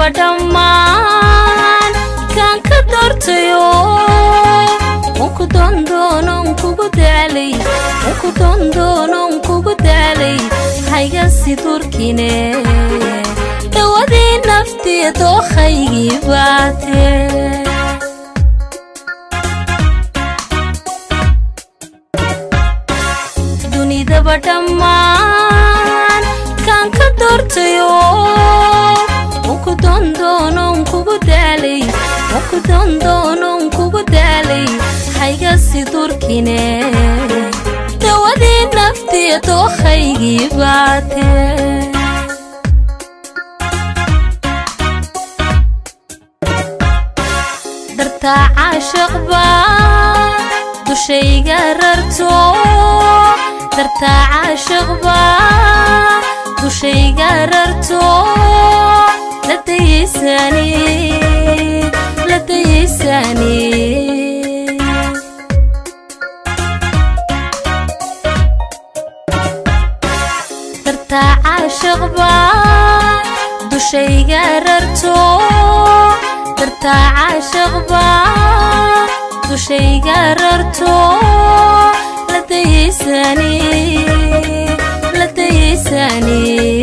dunidaba dhammaan kaan ka doortayo unku dondoonon kugu daalay unku dondoonon kugu daalay haygasi durkine dawadii naftiya dookhaygii baatee dunidaba dhammaan kaan ka doortayo unku dondoonon kugu daalay unku dondoonon kugu daalay haygasi durkine dawadii naftiya dookhaygii baatee dartaa caashaqba dushayga rarto dartaa caashaqba dushayga rarto la dayaysani la dayaysani dartaa caashaqba dushayga rarto dartaa caashaqba dushayga rarto la dayaysani la dayaysani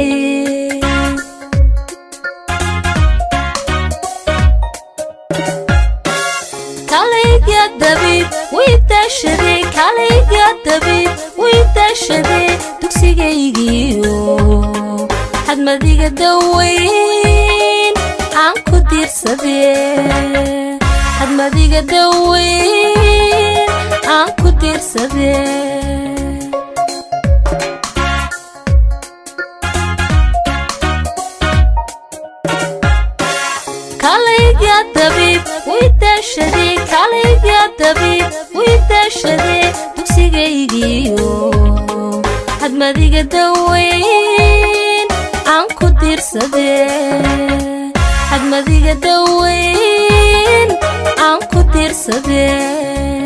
kalayga dabiib way daashaday kalayga dabiib way daashaday dugsigaygiiyo xadmadiga daweyn aan ku diirsadee xadmadiga daweyn aan ku diirsadee kalayga dabiib way daashaday kalayga dabiib way daashaday dugsigaygiiyo xadmadiga daweyn aan ku diirsadee xadmadiga daweyn aan ku diirsadee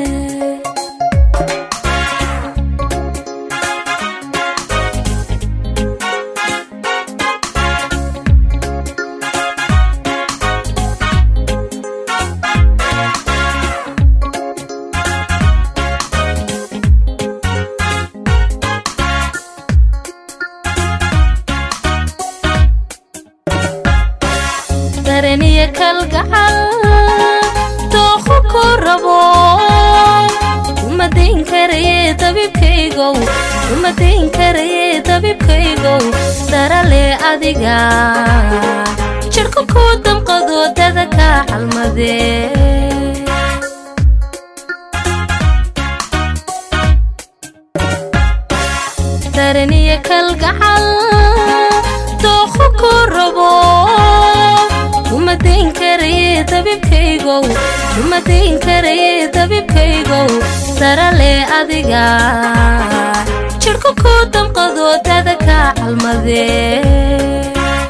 dareniya kalgacal dookhu ku rabo uma dayn karaye dabibkaygow uma dayn karaye dabibkaygow darale adiga jidhku ku damqado dada ka xalmadee dareniya kalgacal dookhu ku rabo uma dayn karaye dabibkaygow uma dayn karaye dabibkaygow darale adiga jidhku ku damqado dada ka xalmadee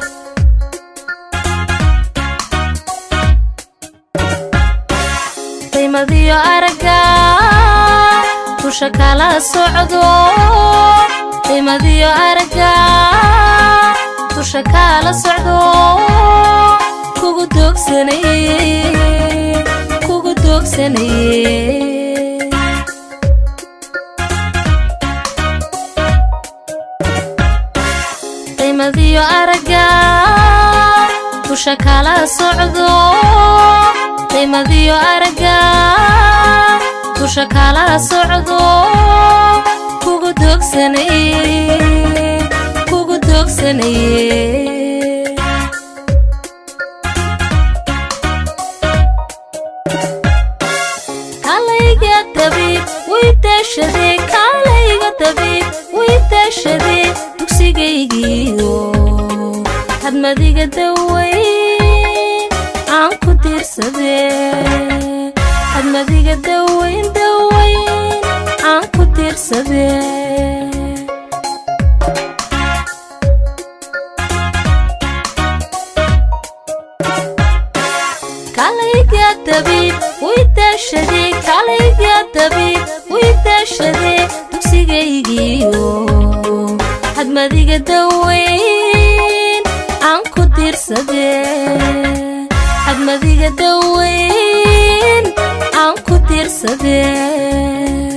daymadiyo aragga dusha kala socdo daymadiyo aragga dusha kala socdo kugu doogsanaye kugu doogsanaye daymadiyo aragga dusha kala socdo daymadiyo aragga dusha kala socdo kugu doogsanaye kugu doogsanaye kalayga dabiib way daashaday kalayga dabiib way daashaday dugsigaygiiyo hadmadiga daweyn aan ku diirsadee hadmadiga daweyn daweyn aan ku diirsadee kalayga dabiib way daashaday kalayga dabiib way daashaday dugsigaygiiyo hadmadiga daweyn aan ku dir tiirsadee hadmadiga daweyn aan ku tiirsadee